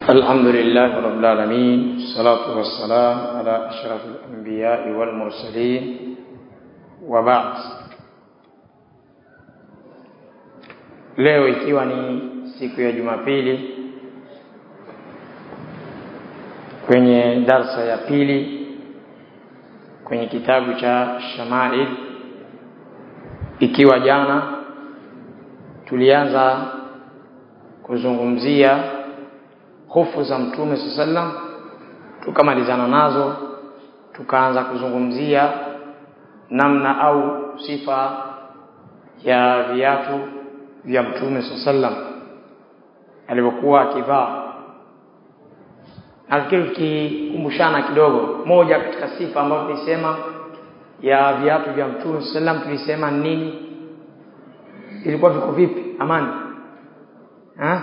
الحمد لله رب العالمين الصلاة والسلام على أشرف الأنبياء والمرسلين وبعد leo ikiwa ni siku ya Jumapili kwenye darsa ya pili kwenye kitabu cha Shamail ikiwa jana tulianza kuzungumzia hofu za mtume sallam tukamalizana nazo tukaanza kuzungumzia namna au sifa ya viatu vya mtume sallam alivyokuwa akivaa nafikiri tukikumbushana kidogo moja katika sifa ambayo tulisema ya viatu vya mtume sallam tulisema nini ilikuwa viko vipi amani ha?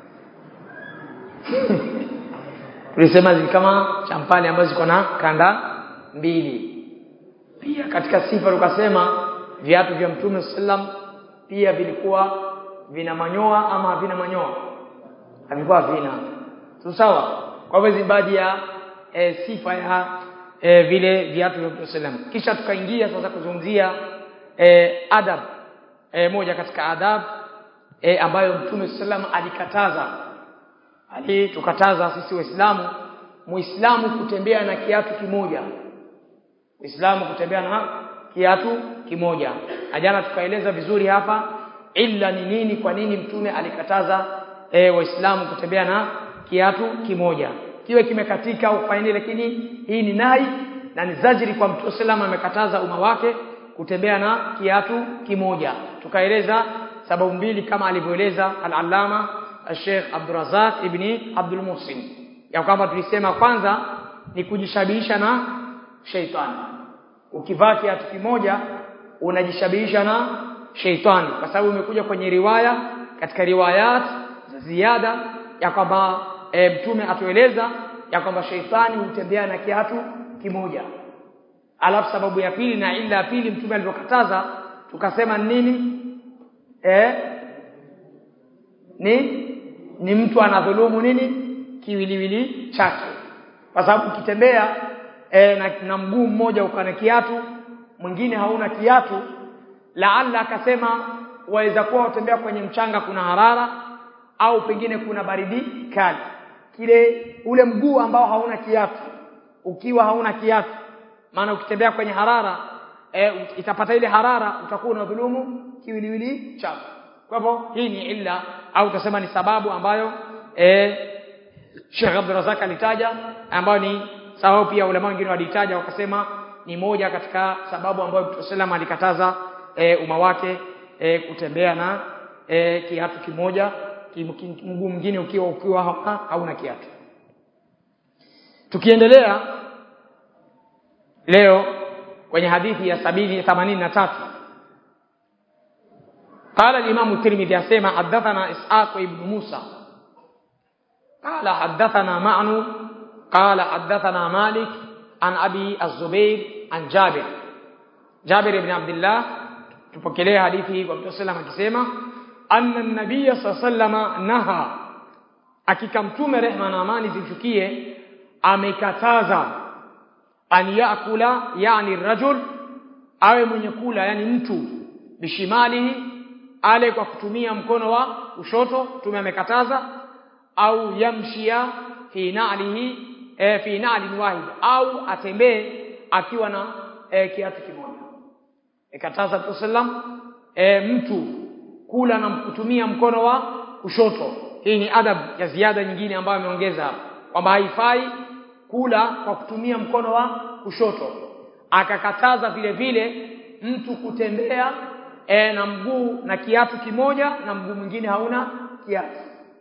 tulisema zili kama champali ambazo ziko na kanda mbili pia katika sifa tukasema viatu vya mtume sallam pia vilikuwa vina manyoa ama havina manyoa havikuwa vina sawa kwa hivyo hizi baadhi ya e, sifa ya e, vile viatu vya mtume sallam kisha tukaingia sasa kuzungumzia e, adab e, moja katika adab e, ambayo mtume sallam alikataza alitukataza sisi waislamu muislamu kutembea na kiatu kimoja muislamu kutembea na kiatu kimoja ajana tukaeleza vizuri hapa illa ni nini kwa nini mtume alikataza e, waislamu kutembea na kiatu kimoja kiwe kimekatika au faini lakini hii ni nahi na ni zajiri kwa mtume sallam amekataza umma wake kutembea na kiatu kimoja tukaeleza sababu mbili kama alivyoeleza al-allama Sheikh Abdurazak ibni Abdul Muhsin ya kwamba tulisema kwanza ni kujishabihisha na sheitani ukivaa kiatu kimoja unajishabihisha na sheitani kwa sababu imekuja kwenye riwaya katika riwayat za ziada ya kwamba e, mtume atueleza ya kwamba sheitani hutembea na kiatu kimoja alafu sababu ya pili na ila ya pili mtume alivyokataza tukasema nini eh ni ni mtu anadhulumu nini kiwiliwili chake kwa sababu ukitembea e, na, na mguu mmoja ukana kiatu mwingine hauna kiatu laalla akasema waweza kuwa utembea kwenye mchanga kuna harara au pengine kuna baridi kali kile ule mguu ambao hauna kiatu ukiwa hauna kiatu maana ukitembea kwenye harara e, itapata ile harara utakuwa unadhulumu kiwiliwili chako kwa hivyo hii ni illa au utasema ni sababu ambayo e, Sheikh Abdul Razak alitaja ambayo ni sababu pia ulama wengine walitaja wakasema ni moja katika sababu ambayo Mtume sallam alikataza e, umma wake e, kutembea na e, kiatu kimoja mguu mwingine ukiwa ukiwa hauna, hauna kiatu tukiendelea leo kwenye hadithi ya sabini themanini na tatu قال الإمام الترمذي أسمع حدثنا إسحاق بن موسى قال حدثنا معن قال حدثنا مالك عن أبي الزبير عن جابر جابر بن عبد الله تفكليه حديثه kwa Mtume sallam akisema anna an-nabiy sallallahu naha akika mtume rehma na amani zimshukie amekataza an yakula yani rajul awe mwenye kula yani mtu bishimalihi ale kwa kutumia mkono wa kushoto tume amekataza au yamshia fi na'lihi e, fi na'lin wahid au atembee akiwa na e, kiatu kimoja ikataza tusallam e, mtu kula na kutumia mkono wa kushoto hii ni adab ya ziada nyingine ambayo ameongeza kwamba haifai kula kwa kutumia mkono wa kushoto akakataza vile vile mtu kutembea e, na mguu na kiatu kimoja na mguu mwingine hauna kiatu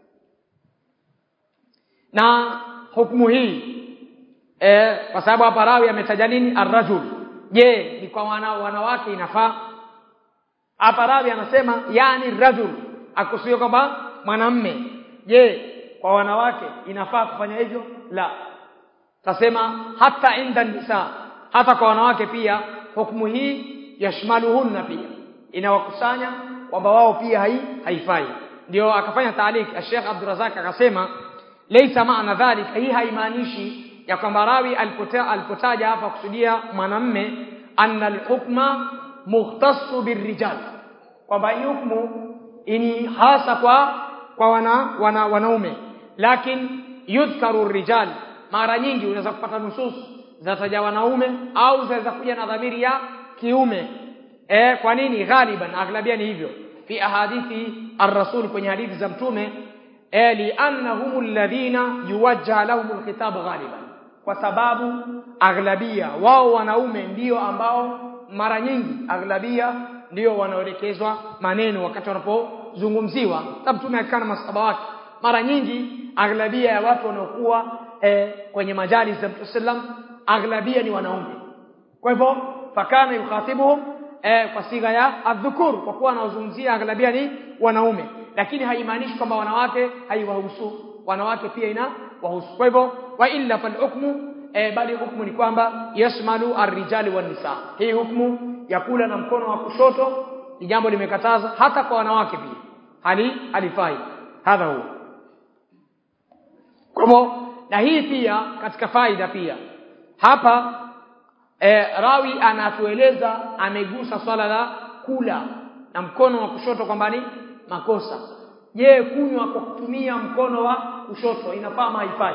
na hukumu hii e, kwa sababu hapa rawi ametaja nini arrajul je ni kwa wana, wanawake inafaa hapa rawi anasema yani rajul akusudia kwamba mwanamme je kwa wanawake inafaa kufanya hivyo la tasema hata inda nisa hata kwa wanawake pia hukumu hii yashmaluhunna pia inawakusanya kwamba wao pia hai, haifai ndio akafanya taalik Sheikh Abdurazak akasema laysa maana dhalika hii haimaanishi ya kwamba rawi alipotaja alipotaja hapa kusudia mwanamme anna alhukma mukhtassu birrijal kwamba hii hukumu ni hasa kwa kwa wana, wana wanaume lakini yudhkaru rijal mara nyingi unaweza kupata nusus zinataja wanaume au zinaweza kuja na dhamiri ya kiume eh kwa nini ghaliban aghlabia ni hivyo fi ahadithi ar-rasul kwenye hadithi za mtume eh li'annahum alladhina yuwajjah lahum al-khitab ghaliban kwa sababu aghlabia wao wanaume ndio ambao mara nyingi aghlabia ndio wanaoelekezwa maneno wakati wanapozungumziwa sababu mtume akikana masahaba wake mara nyingi aghlabia ya watu wanaokuwa eh, kwenye majali za Mtume sallam aghlabia ni wanaume kwa hivyo fakana yukhatibuhum eh, kwa sigha ya adhukur kwa kuwa anaozungumzia aghlabia ni wanaume lakini haimaanishi kwamba wanawake haiwahusu wanawake pia ina wahusu kwa hivyo wa illa fal hukmu eh, bali hukmu ni kwamba yashmalu ar-rijali wan nisa hii hukmu ya kula na mkono wa kushoto ni jambo limekataza hata kwa wanawake pia hali halifai hadha huwa kwa hivyo na hii pia katika faida pia hapa e, rawi anatueleza amegusa swala la kula na mkono wa kushoto kwamba ni makosa je kunywa kwa kutumia mkono wa kushoto inafaa ama haifai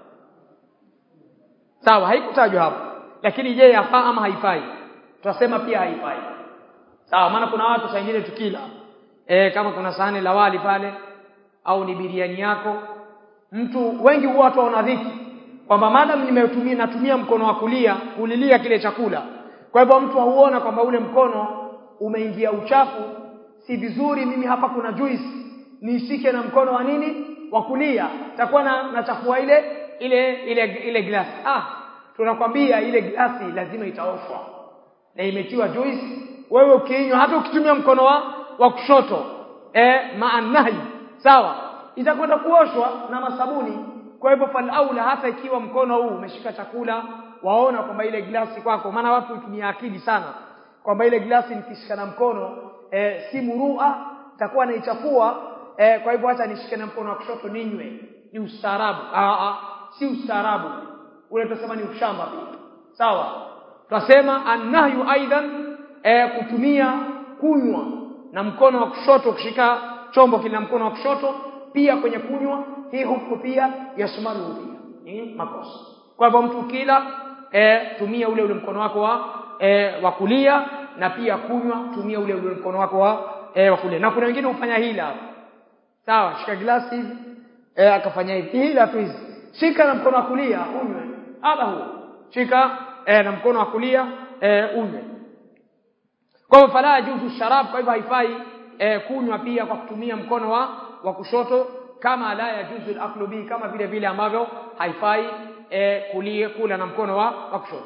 sawa haikutajwa hapo lakini je yafaa ama haifai tutasema pia haifai sawa maana kuna watu saa nyingine tukila e, kama kuna sahani la wali pale au ni biriani yako mtu wengi huwa watu wana dhiki kwamba madam nimetumia natumia mkono wa kulia kulilia kile chakula kwa hivyo mtu huona kwamba ule mkono umeingia uchafu si vizuri mimi hapa kuna juice nishike na mkono wa nini wa kulia takuwa na nachafua ile ile ile ile glasi ah tunakwambia ile glasi lazima itaoshwa na imetiwa juice wewe ukinywa hata ukitumia mkono wa wa kushoto eh maanahi sawa itakwenda kuoshwa na masabuni kwa hivyo fal aula hata ikiwa mkono huu umeshika chakula waona kwamba ile glasi kwako maana watu hutumia akili sana kwamba ile glasi nikishika na mkono e, si murua takuwa naichafua e, kwa hivyo acha nishike na mkono wa kushoto ninywe ni ustaarabu ah si ustaarabu ule tutasema ni ushamba pia sawa tutasema annahyu aidan e, kutumia kunywa na mkono wa kushoto kushika chombo kile na mkono wa kushoto pia kwenye kunywa hii hukumu pia yashmalu pia ni makosa kwa hivyo mtu kila e, tumia ule ule mkono wako wa e, wa kulia na pia kunywa tumia ule ule mkono wako wa e, wa kulia na kuna wengine hufanya hila sawa shika glasi hivi e, akafanya hivi hila tu hizi shika na mkono wa kulia unywe hapa huo shika e, na mkono wa kulia e, unywe kwa hivyo fala yajuzu sharab kwa hivyo haifai e, kunywa pia kwa kutumia mkono wa wa kushoto kama la yajuzu al-aklu bi kama vile vile ambavyo haifai e, kulia kula na mkono wa, wa kushoto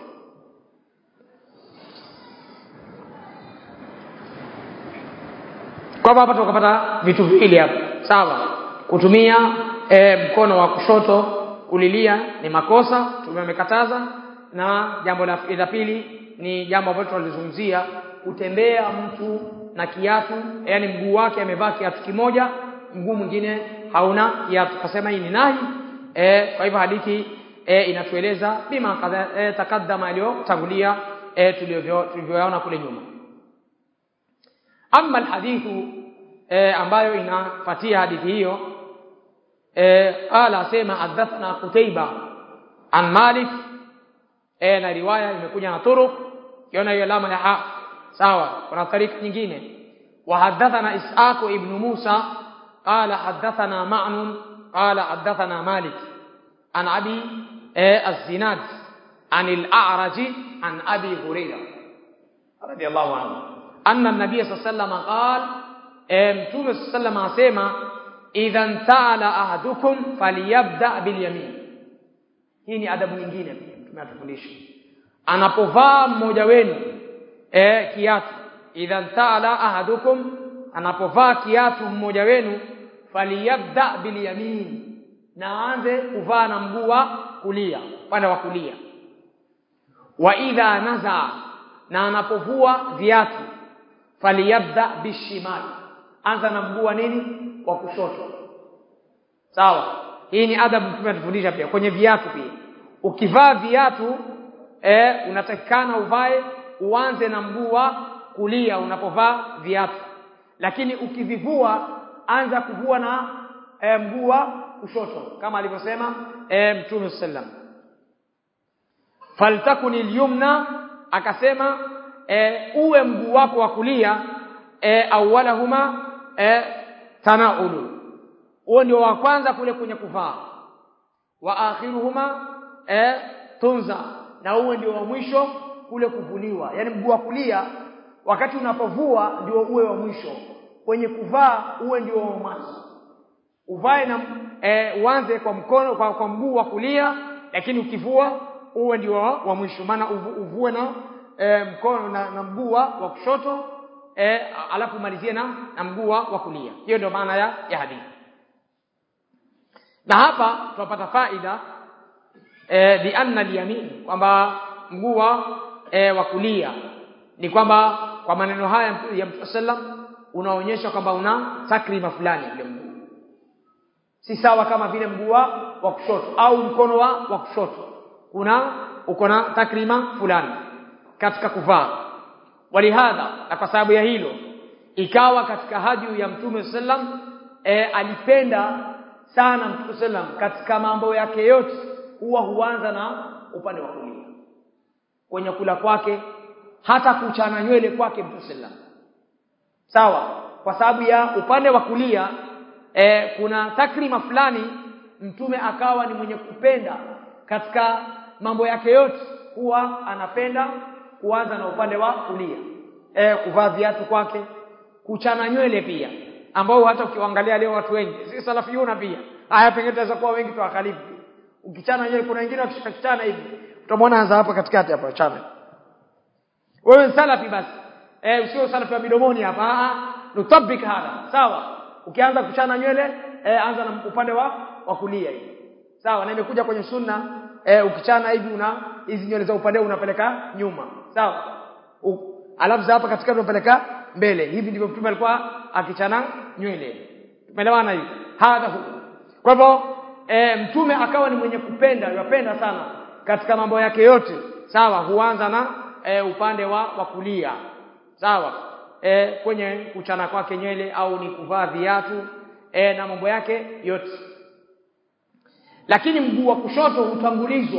kwa hapa tukapata vitu viwili hapa sawa kutumia e, mkono wa kushoto kulilia ni makosa tumemekataza na jambo la, la pili ni jambo ambalo tunalizungumzia kutembea mtu na kiatu yani mguu wake amevaa kiatu kimoja mguu mwingine hauna kiatu kasema hii ni nahi e, kwa hivyo hadithi e, inatueleza bima kadha e, takaddama iliyotangulia e, tulivyoyaona kule nyuma amma alhadithu e, ambayo inafuatia hadithi hiyo e, qala asema hadathna Qutaiba an Malik e, na riwaya imekuja na turuq kiona hiyo alama ya ha sawa kuna tarika nyingine wa hadathana Ishaq ibn Musa قال حدثنا معن قال حدثنا مالك عن أبي الزناد عن الأعرج عن أبي هريرة رضي الله عنه أن النبي صلى الله عليه وسلم قال متوم صلى الله عليه وسلم إذا انتعل أحدكم فليبدأ باليمين hii ni adabu nyingine pia mtume atufundisha anapovaa mmoja wenu eh kiatu idha taala ahadukum anapovaa kiatu mmoja wenu faliyabda bilyamin na aanze kuvaa na mguu wa kulia upande wa kulia wa idha naza na anapovua viatu faliyabda bishimali anza na mguu wa nini wa kushoto sawa hii ni adabu mtume atufundisha pia kwenye viatu pia ukivaa viatu eh, unatakikana uvae uanze na mguu wa kulia unapovaa viatu lakini ukivivua anza kuvua na e, mguu wa kushoto kama alivyosema e, mtume sallam faltakun alyumna akasema e, uwe mguu wako wa kulia e, awwalahuma e, tanaulu huo ndio wa kwanza kule kwenye kuvaa wa akhiruhuma e, tunza na uwe ndio wa mwisho kule kuvuliwa yani mguu wa kulia wakati unapovua ndio uwe wa mwisho kwenye kuvaa uwe ndio wa mwanzo uvae na e, uanze kwa mkono kwa, kwa mguu wa kulia lakini ukivua uwe ndio wa, wa mwisho maana uvu, uvue na e, mkono na, na mguu wa kushoto e, alafu malizie na, na mguu wa kulia hiyo ndio maana ya, ya hadithi na hapa tunapata faida e, bi anna al-yamin kwamba mguu wa e, wa kulia ni kwamba kwa maneno haya ya Mtume sallam unaonyesha kwamba una takrima fulani ule mguu si sawa kama vile mguu wa kushoto au mkono wa wa kushoto kuna uko na takrima fulani katika kuvaa walihadha na kwa sababu ya hilo ikawa katika haju ya Mtume sallam e, alipenda sana Mtume sallam katika mambo yake yote huwa huanza na upande wa kulia kwenye kula kwake hata kuchana nywele kwake Mtume sallam sawa kwa sababu ya upande wa kulia e, kuna takrima fulani mtume akawa ni mwenye kupenda katika mambo yake yote huwa anapenda kuanza na upande wa kulia e, kuvaa viatu kwake kuchana nywele pia ambao hata ukiangalia leo watu wengi si salafiyuna pia haya pengine tunaweza kuwa wengi tuwakalifu ukichana nywele kuna wengine wakishikachana hivi utamwona anza hapa katikati hapa chana wewe salafi basi eh usio salafi wa midomoni hapa ah nutabik hada sawa ukianza kuchana nywele eh, anza na upande wa wa kulia hivi sawa na imekuja kwenye sunna eh, ukichana hivi una hizi nywele za upande unapeleka nyuma sawa alafu za hapa katikati unapeleka mbele hivi ndivyo mtume alikuwa akichana nywele tumeelewana hivi hadha hu kwa hivyo e, mtume akawa ni mwenye kupenda yapenda sana katika mambo yake yote sawa huanza na e, upande wa wa kulia sawa e, kwenye kuchana kwake nywele au ni kuvaa viatu e, na mambo yake yote lakini mguu wa kushoto hutangulizwa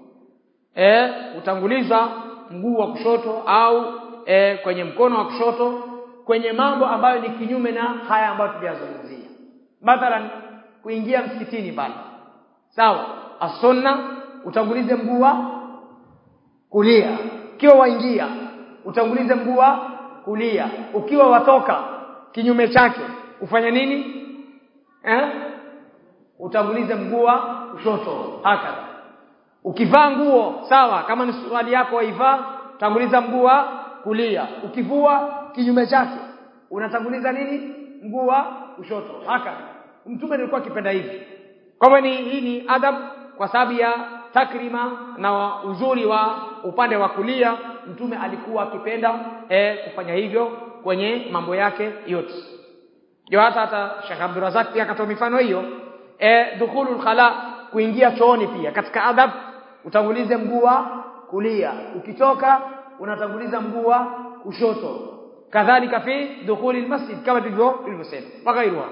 e, hutangulizwa mguu wa kushoto au e, kwenye mkono wa kushoto kwenye mambo ambayo ni kinyume na haya ambayo tuliyazungumzia mathalan kuingia msikitini pale sawa asunna utangulize mguu wa kulia ukiwa waingia utangulize mguu wa kulia ukiwa watoka kinyume chake ufanye nini eh utangulize mguu wa kushoto haka ukivaa nguo sawa kama ni suruali yako waivaa tanguliza mguu wa kulia ukivua kinyume chake unatanguliza nini mguu wa kushoto haka mtume alikuwa akipenda hivi kwa hivyo ni hii ni adab kwa sababu ya takrima na uzuri wa upande wa kulia mtume alikuwa akipenda e, kufanya hivyo kwenye mambo yake yote ndio hata hata Sheikh Abdurrazak pia akatoa mifano hiyo e, dukhulul khala kuingia chooni pia katika adab utangulize mguu wa kulia ukitoka unatanguliza mguu wa kushoto kadhalika fi dukhulil masjid kama tulivyo tulivyosema wagairuha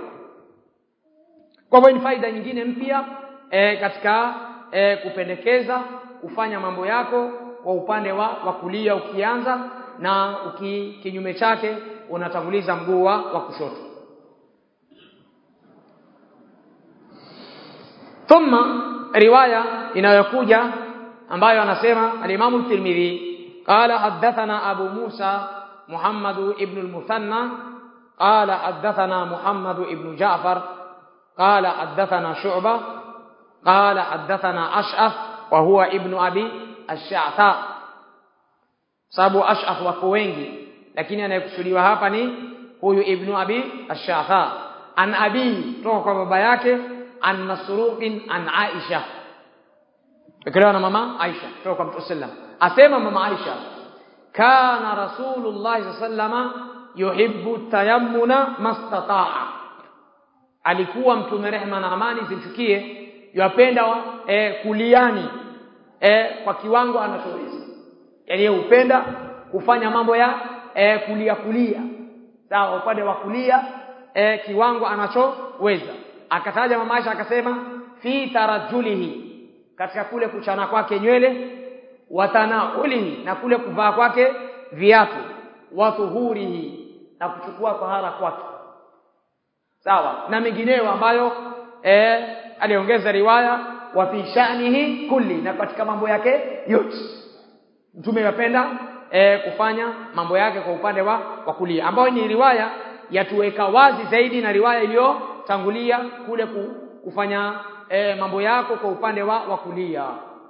kwa hivyo ni faida nyingine mpya e, katika e, kupendekeza kufanya mambo yako kwa upande wa, wa kulia ukianza na uki, kinyume chake unatanguliza mguu wa kushoto thumma riwaya inayokuja ambayo anasema al-Imam al-Tirmidhi qala hadathana Abu Musa Muhammad ibn al-Muthanna qala hadathana Muhammad ibn Ja'far قال حدثنا شعبة قال حدثنا أشعث وهو ابن أبي الشعثاء sababu ash'af wako wengi lakini anayekusudiwa hapa ni huyu ibnu abi ash-shafa an abi kutoka kwa baba yake an masruqin an aisha ikelewa na mama aisha kutoka kwa mtume sallam asema mama aisha kana rasulullah sallama yuhibbu tayammuna mastata'a alikuwa mtume rehma na amani zimshukie yapenda e, kuliani e, kwa kiwango anachoweza yani yeye hupenda kufanya mambo ya e, kulia kulia sawa upande wa kulia e, kiwango anachoweza akataja mama Aisha akasema fi tarajulihi katika kule kuchana kwake nywele watanaulihi na kule kuvaa kwake viatu watuhurihi na kuchukua tahara kwake sawa na mengineyo ambayo eh aliongeza riwaya wa fi sha'nihi kulli na katika mambo yake yote mtume yapenda eh, kufanya mambo yake kwa upande wa wa kulia ambayo ni riwaya yatuweka wazi zaidi na riwaya iliyotangulia kule ku, kufanya eh, mambo yako kwa upande wa wa kulia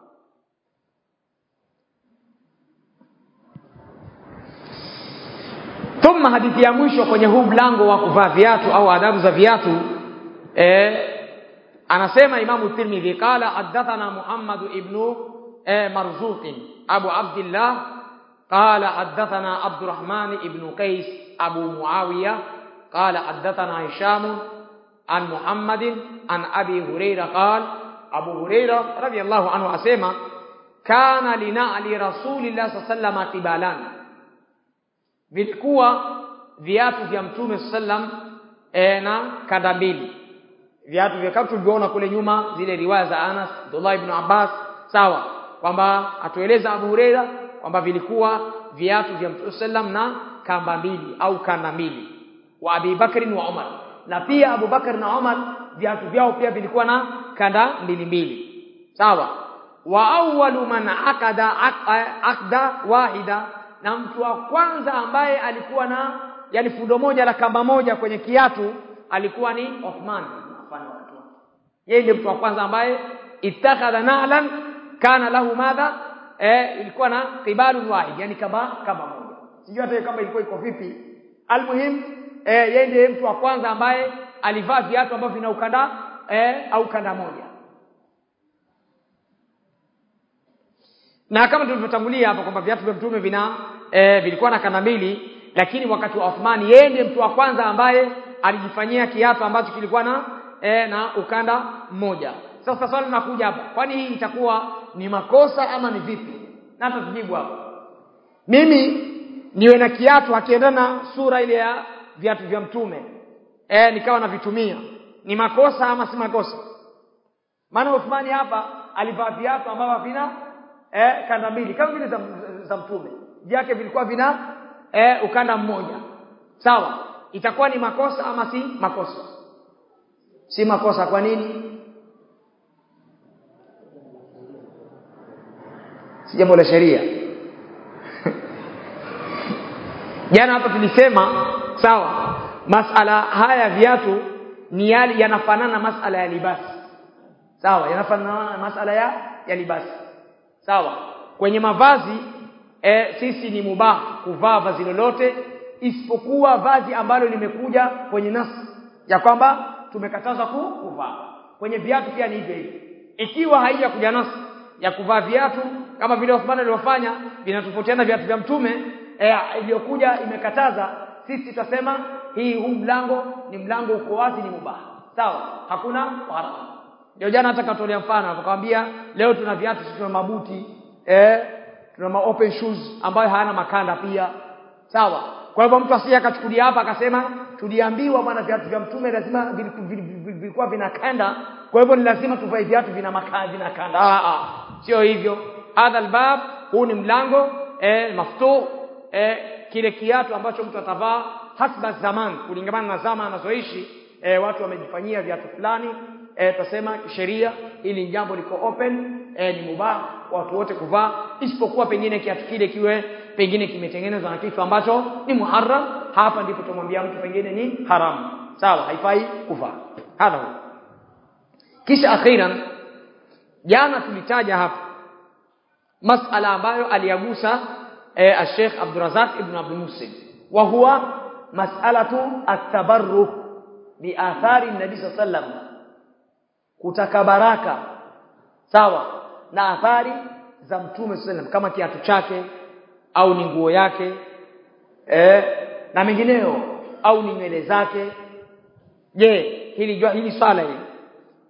thumma hadithi ya mwisho kwenye huu mlango wa kuvaa viatu au adabu za viatu eh, anasema imamu tirmidhi qala hadathana muhammad ibn eh, marzuq abu abdullah qala hadathana abdurrahman ibn qais abu muawiya qala hadathana hisham an muhammad an abi hurairah qala abu hurairah radiyallahu anhu asema kana linali rasulillah sallallahu alayhi wasallam tibalan vilikuwa viatu vya mtume sallam e, na kanda mbili viatu vya kama tulivyoona kule nyuma zile riwaya za Anas Abdullah ibn Abbas sawa kwamba atueleza Abu Huraira kwamba vilikuwa viatu vya mtume sallam na kamba mbili au kanda mbili wa Abi Bakr wa Umar na pia Abu Bakar na Umar viatu vyao pia vilikuwa na kanda mbili mbili sawa wa awwalu man akada akda wahida na mtu wa kwanza ambaye alikuwa na yani fundo moja la kamba moja kwenye kiatu alikuwa ni Uthman mfano watu yeye ndiye mtu wa kwanza ambaye ittakhadha nalan kana lahu madha eh, ilikuwa na qibalun wahid yani kamba kamba moja sijui hata kama ilikuwa iko vipi almuhim eh, yeye ndiye mtu wa kwanza ambaye alivaa viatu ambavyo vina ukanda eh, au kanda moja na kama tulivyotangulia hapa kwamba viatu vya mtume vina e, vilikuwa na kanda mbili lakini wakati wa Uthmani yeye ndiye mtu wa kwanza ambaye alijifanyia kiatu ambacho kilikuwa na e, na ukanda mmoja sasa swali linakuja hapa kwani hii itakuwa ni makosa ama ni vipi na hata tujibu hapa mimi niwe na kiatu akiendana na sura ile ya viatu vya mtume e, nikawa navitumia ni makosa ama si makosa maana Uthmani hapa alivaa viatu ambavyo vina eh, kanda mbili kama vile za, za mtume vyake vilikuwa vina eh, ukanda mmoja sawa itakuwa ni makosa ama si makosa si makosa kwa nini si jambo la sheria jana hapa tulisema sawa masala haya viatu ni yale yanafanana masala ya libasi sawa yanafanana na masala ya ya libasi sawa kwenye mavazi e, sisi ni mubah kuvaa vazi lolote isipokuwa vazi ambalo limekuja kwenye nasi ya kwamba tumekataza kuvaa kwenye viatu pia ni hivyo hivyo ikiwa haija kuja nasi ya kuvaa viatu kama vile Uthman alivyofanya vinatofautiana viatu vya mtume e, iliyokuja imekataza sisi tutasema hii huu mlango ni mlango uko wazi ni mubah sawa hakuna haramu ndio jana hata katolea mfano akamwambia leo tuna viatu tuna mabuti eh tuna ma open shoes ambayo hayana makanda pia sawa kwa hivyo mtu asije akachukulia hapa akasema tuliambiwa bwana viatu vya mtume lazima vilikuwa vina kanda kwa hivyo ni lazima tuvae viatu vina makanda vina kanda ah ah sio hivyo hadha albab huu ni mlango eh maftu eh kile kiatu ambacho mtu atavaa hasba zaman kulingana na zama anazoishi eh, watu wamejifanyia viatu fulani eh, tasema sheria ili jambo liko open eh, ni mubah watu wote kuvaa isipokuwa pengine kiatu kile kiwe pengine kimetengenezwa na kitu ambacho ni muharram hapa ndipo tumwambia mtu pengine ni haramu sawa haifai kuvaa hadha kisha akhiran jana tulitaja hapa masala ambayo aliyagusa eh, Sheikh Abdurrazak ibn Abdul Muhsin wa huwa mas'alatu at-tabarruk bi athari nabii sallam kutaka baraka sawa na athari za mtume sallam kama kiatu chake au ni nguo yake eh, na mengineyo au ni nywele zake je hili hili swala hili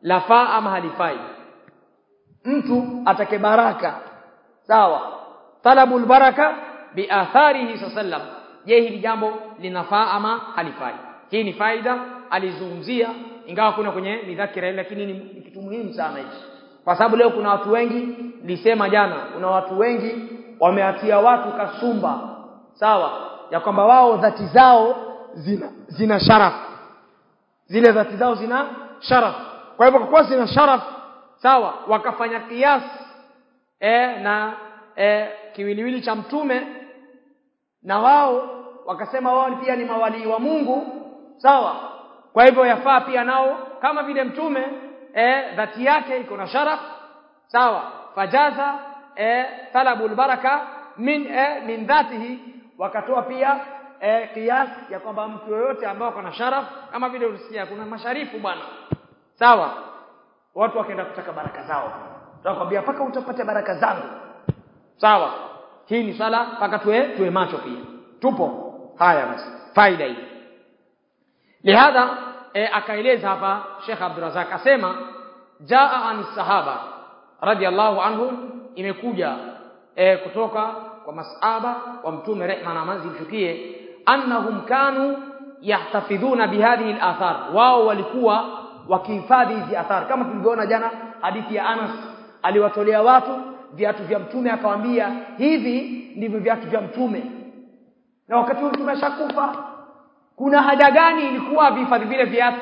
lafaa ama halifai mtu atake baraka sawa talabul baraka bi atharihi sallam je hili jambo linafaa ama halifai hii ni faida alizungumzia ingawa kuna kwenye midhakira lakini ni, ni kitu muhimu sana hichi kwa sababu leo kuna watu wengi nilisema jana kuna watu wengi wameatia watu kasumba sawa ya kwamba wao dhati zao zina zina sharaf zile dhati zao zina sharaf kwa hivyo kwa kuwa zina sharaf sawa wakafanya kiasi e, na e, kiwiliwili cha mtume na wao wakasema wao pia ni mawalii wa Mungu sawa kwa hivyo yafaa pia nao kama vile mtume e, dhati yake iko na sharaf sawa fajaza e, talabul baraka min e, min dhatihi wakatoa pia e, kiasi ya kwamba mtu yoyote ambao ako na sharaf kama vile ulisikia kuna masharifu bwana sawa watu wakaenda kutaka baraka zao tutakwambia paka utapata baraka zangu sawa hii ni sala paka tuwe tuwe macho pia tupo haya basi faida hii lihadha e, akaeleza hapa Sheikh Abdurrazak asema jaa an sahaba radiyallahu anhum imekuja e, kutoka kwa masaba wa mtume rehma na amani zimshukie annahum kanu yahtafidhuna bihadhihi al-athar wao walikuwa wakihifadhi hizi athar kama tulivyoona jana hadithi ya Anas aliwatolea watu viatu vya mtume akawaambia hivi ndivyo viatu vya mtume na wakati huo mtume ashakufa kuna haja gani ilikuwa vihifadhi vile viatu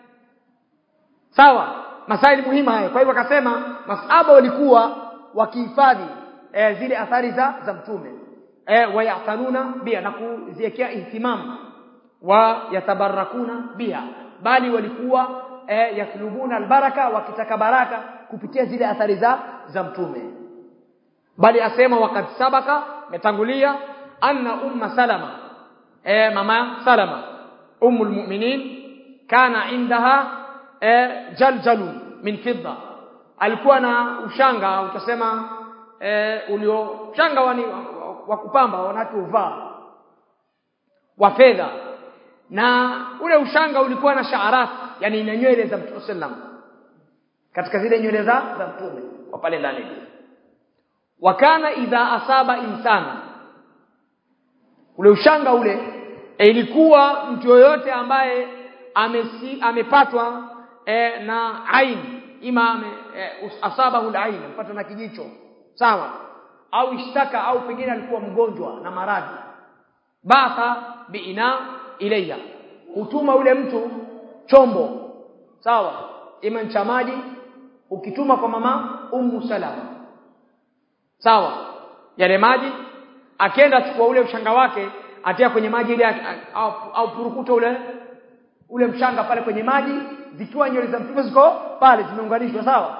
sawa masaili muhimu haya kwa hivyo akasema masaba walikuwa wakihifadhi e, zile athari za za mtume e, wayatanuna bia na kuziwekea ihtimam wa yatabarakuna biha bali walikuwa e, yatlubuna albaraka wakitaka baraka kupitia zile athari za za mtume bali asema wakati sabaka metangulia anna umma salama e, mama salama ummul mu'minin kana indaha e, jaljalu min fidda alikuwa na ushanga utasema e, ulio ushanga wani wa, wa kupamba wanatu uvaa wa fedha na ule ushanga ulikuwa na shaarat yani ina nywele za Mtume sallam katika zile nywele za za Mtume kwa pale ndani wakana idha asaba insana ule ushanga ule e, ilikuwa mtu yoyote ambaye amesi, amepatwa e, na ain ima ame, e, asabahu ain amepatwa na kijicho sawa au ishtaka au pengine alikuwa mgonjwa na maradhi batha biina ilayya hutuma ule mtu chombo sawa ima cha maji ukituma kwa mama ummu salama sawa yale maji akienda chukua ule mshanga wake atia kwenye maji ile au, au purukuta ule ule mshanga pale kwenye maji zikiwa nywele za mtume ziko pale zimeunganishwa sawa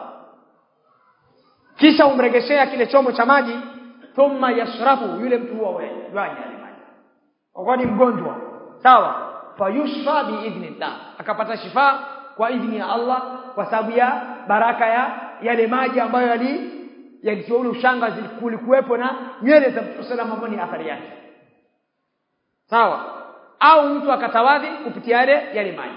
kisha umregeshea kile chombo cha maji thumma yashrabu yule mtu huwa wewe yale maji kwa ni mgonjwa sawa fayushfa biidhnillah akapata shifa kwa idhni ya Allah kwa sababu ya baraka ya yale maji ambayo yali yalitoa ule ushanga kulikuwepo na nywele za Mtume sallallahu alayhi ni athari yake sawa au mtu akatawadhi kupitia yale yale maji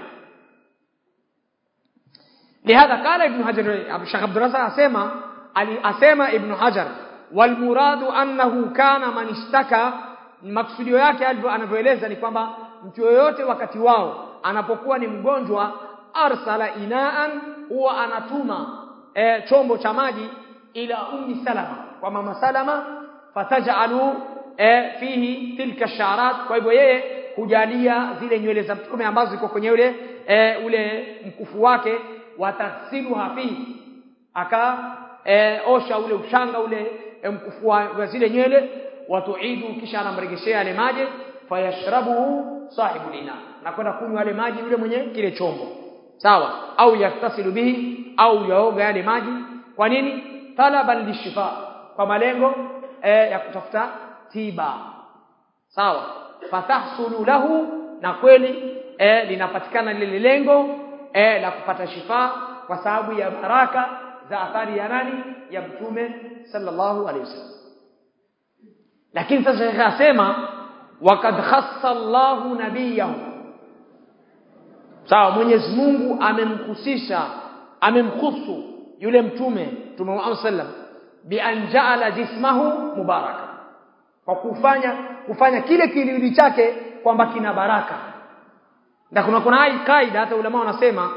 لهذا قال ابن حجر الشيخ عبد الرزاق اسمع asema ibn hajar wal muradu annahu kana man ishtaka maksudio yake anavyoeleza ni kwamba mtu yoyote wakati wao anapokuwa ni mgonjwa arsala inaan huwa anatuma e, chombo cha maji ila ummi salama kwa mama salama fatajalu e, fihi tilka sharat kwa hivyo yeye hujalia zile nywele za mtume ambazo ziko kwenye ule e, ule mkufu wake watasiluha fihi aka e, osha ule ushanga ule e, mkufu wa zile nywele watuidu kisha anamregeshea yale maji fayashrabu sahibu lina na kwenda kunywa yale maji yule mwenye kile chombo sawa au yaktasilu bihi au yaoga yale maji kwa nini talaban lishifa kwa malengo e, ya kutafuta tiba sawa fatahsulu lahu na kweli e, linapatikana lile lengo e, la kupata shifa kwa sababu ya baraka za athari ya nani ya mtume sallallahu alaihi wasallam lakini sasa shekhe asema wakad khassa Allahu nabiyahu sawa Mwenyezi Mungu amemhusisha amemkhusu yule mtume mtume Muhammad sallam bi an ja'ala jismahu mubaraka kwa kufanya kufanya kile kilindi chake kwamba kina baraka na kuna kuna hai kaida hata ulama wanasema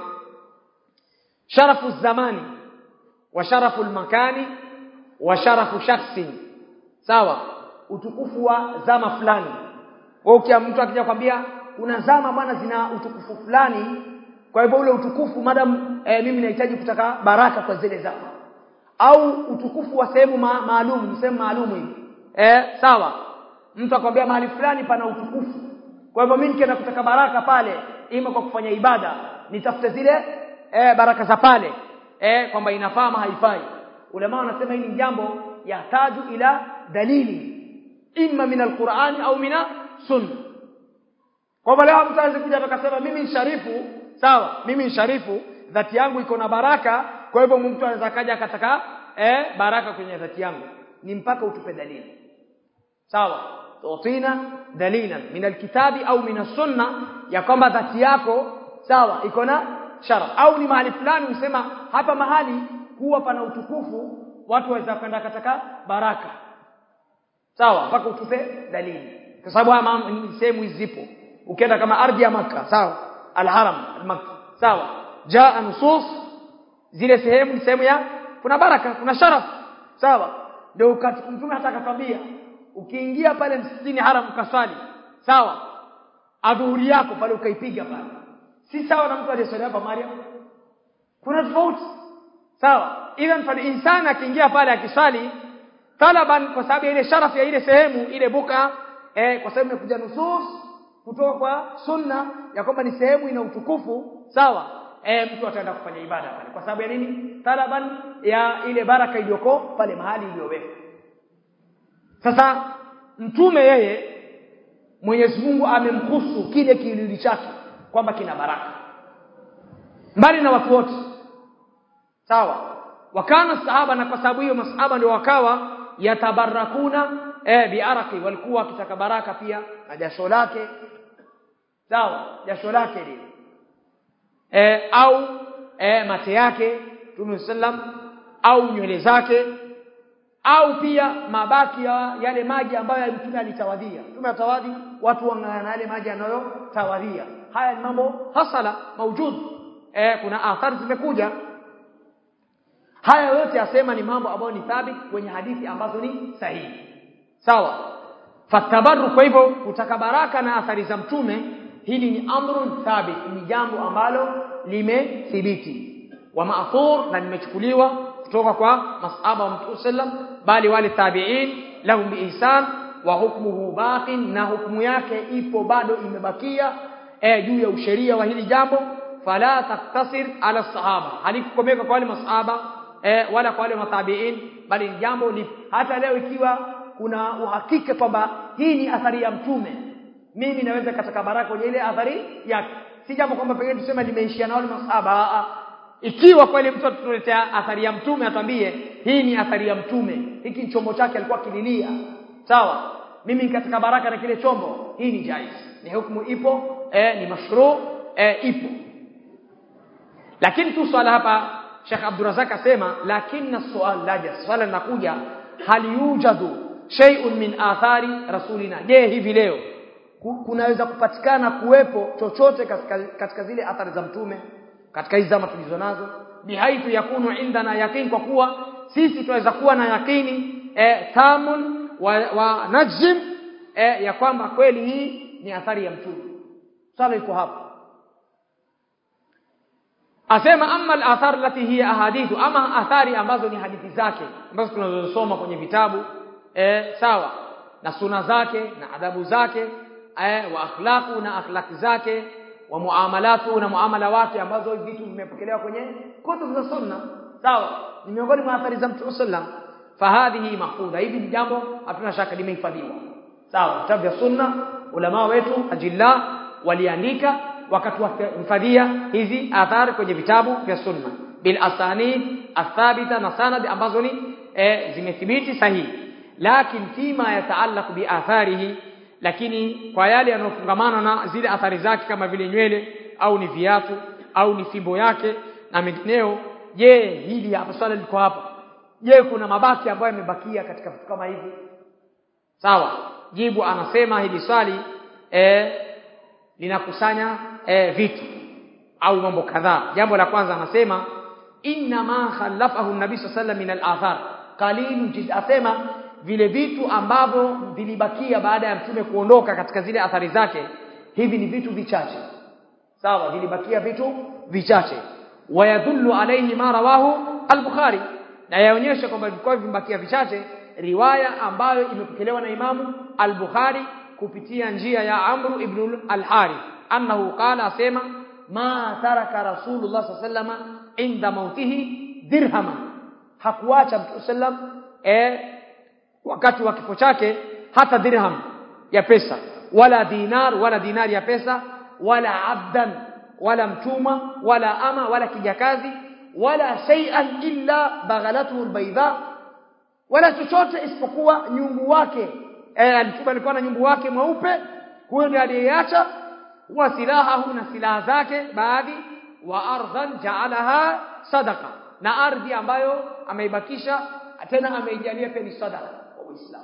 sharafu zamani wa sharafu makani wa sharafu shakhsi sawa utukufu wa zama fulani wewe mtu akija kwambia kuna zama bwana zina utukufu fulani kwa hivyo ule utukufu madam e, mimi nahitaji kutaka baraka kwa zile zama au utukufu wa sehemu ma, maalum sehemu maalum hivi eh sawa mtu akwambia mahali fulani pana utukufu kwa hivyo mimi nikienda kutaka baraka pale ima kwa kufanya ibada nitafute zile eh, baraka za pale eh, kwamba inafaa ama haifai ulama wanasema hili jambo yahtaju ila dalili imma min alqur'ani au mina sunna kwa hivyo leo mtu anaweza kuja akasema mimi ni sharifu sawa mimi ni sharifu dhati yangu iko na baraka kwa hivyo mtu anaweza kaja akataka eh, baraka kwenye dhati yangu ni mpaka utupe dalili sawa tutina dalilan min alkitabi au min sunna ya kwamba dhati yako sawa iko na sharaf au ni mahali fulani usema hapa mahali huwa pana utukufu watu waweza kwenda kataka baraka sawa mpaka utupe dalili kwa sababu haya ni sehemu zipo ukienda kama ardhi ya maka sawa alharam almakka sawa jaa nusus zile sehemu ni sehemu ya kuna baraka kuna sharaf sawa ndio mtume hata akatwambia ukiingia pale msikitini haram ukaswali sawa adhuhuri yako pale ukaipiga pale si sawa na mtu aliyeswali hapa Maryam kuna tofauti sawa even fa insana akiingia pale akiswali talaban kwa sababu ya ile sharafu ya ile sehemu ile buka eh, kwa sababu imekuja nusus kutoka kwa sunna ya kwamba ni sehemu ina utukufu sawa eh, mtu ataenda kufanya ibada pale kwa sababu ya nini talaban ya ile baraka iliyoko pale mahali iliyowekwa sasa mtume yeye Mwenyezi Mungu amemkusu kile kilili chake kwamba kina baraka mbali na watu wote sawa wakana sahaba na kwa sababu hiyo masahaba ndio wakawa yatabarakuna eh biaraki walikuwa wakitaka baraka pia na jasho lake sawa jasho lake lile eh au eh mate yake Mtume sallam au nywele zake au pia mabaki ya yale maji ambayo mtume alitawadhia mtume atawadhi watu wangana yale maji anayotawadhia haya ni mambo hasala maujud eh kuna athari zimekuja haya yote asema ni mambo ambayo ni thabit kwenye hadithi ambazo ni sahihi sawa fatabarru kwa hivyo kutaka baraka na athari za mtume hili ni amrun thabit ni jambo ambalo limethibiti wa ma'thur na limechukuliwa kutoka kwa masahaba wa Mtume sallam bali wale tabi'in lahum biihsan wa hukmuhu baqin na hukumu yake ipo bado imebakia eh juu ya usheria wa hili jambo fala taktasir ala sahaba halikukomeka kwa wale masahaba eh, wala kwa wale matabiin bali ni jambo li, hata leo ikiwa kuna uhakika kwamba hii ni athari ya mtume mimi naweza kataka baraka kwenye ile athari yake si jambo kwamba pengine tuseme limeishia na wale masahaba ikiwa kweli mtu atuletea athari ya mtume atambie hii ni athari ya mtume hiki ni chombo chake alikuwa kililia sawa mimi nikataka baraka na kile chombo hii ni jaiz ni hukumu ipo eh, ni mashru eh, ipo lakini tu swala hapa Sheikh Abdurazak asema lakini swali laja swala linakuja hal yujadu shay'un min athari rasulina je hivi leo kunaweza kupatikana kuwepo chochote katika, katika zile athari za mtume katika hizi zama tulizo nazo bihaithu yakunu indana yaqin kwa kuwa sisi tunaweza kuwa na yakini eh, tamun wa, wa najm eh, ya kwamba kweli hii ni athari ya mtume swala iko hapo asema amma al-athar lati hiya ahadithu ama athari ambazo ni hadithi zake ambazo tunazosoma kwenye vitabu eh, sawa na suna zake na adabu zake eh, wa akhlaqu na akhlaqi zake wa muamalatu na muamala wake ambazo vitu vimepokelewa kwenye kutubu za sunna sawa ni miongoni mwa athari za Mtume sallam fahadhihi mahfudha hivi ni jambo hatuna shaka limehifadhiwa sawa vitabu vya sunna ulama wetu ajilla waliandika wakatuhifadhia hizi athari kwenye vitabu vya sunna bil asanid athabita na sanad ambazo ni e, zimethibiti sahihi lakini fima yataallaq bi atharihi lakini kwa yale yanayofungamana na zile athari zake kama vile nywele au ni viatu au ni fimbo yake na mengineo je hili hapa swala liko hapa je kuna mabaki ambayo yamebakia katika vitu kama hivi sawa jibu anasema hili swali eh linakusanya eh, vitu au mambo kadhaa jambo la kwanza anasema inna ma khalafahu nabii sallallahu min al-athar qalilu jid asema vile vitu ambavyo vilibakia baada ya mtume kuondoka katika zile athari zake hivi ni vitu vichache sawa vilibakia vitu vichache wayadullu alayhi ma rawahu al-bukhari na yaonyesha kwamba vilikuwa vimebakia vichache riwaya ambayo imepokelewa na imamu al-bukhari kupitia njia ya amru ibn al-harith annahu qala asema ma taraka rasulullah sallallahu alayhi inda mautihi dirhama hakuacha mtume sallam eh wakati wa kifo chake hata dirham ya pesa wala dinar wala dinari ya pesa wala abdan wala mtuma wala ama wala kijakazi wala shay'an illa baghalatuhu albayda wala chochote isipokuwa nyumbu wake eh mtume alikuwa na nyumbu wake mweupe huyo ndiye aliyeacha wa silahahu na silaha zake baadhi wa ardhan ja'alaha sadaqa na ardhi ambayo ameibakisha tena ameijalia pia ni sadaqa kwa Uislamu